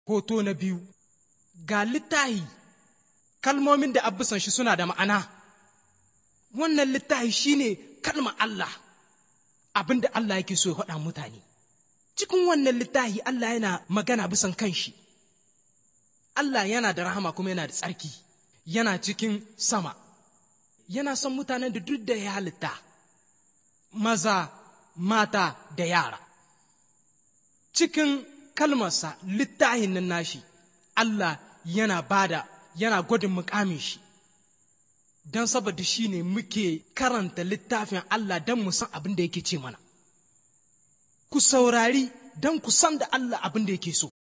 hoto na biyu ga littahi kalmomin da abisan shi suna da ma'ana wannan littahi shine kalma Allah abin da Allah yake so ya faɗa mutane cikin wannan littahi Allah yana magana bisan kanshi Allah yana da rahama kuma yana da tsarki yana cikin sama yana son mutanen da duk da ya halitta maza mata da yara cikin kalmarsa littahin nan nashi Allah yana bada yana gwadin mukamin shi don saboda shi ne muke karanta littafin Allah don mu san abin da yake ce mana ku saurari don ku san da Allah abin da yake so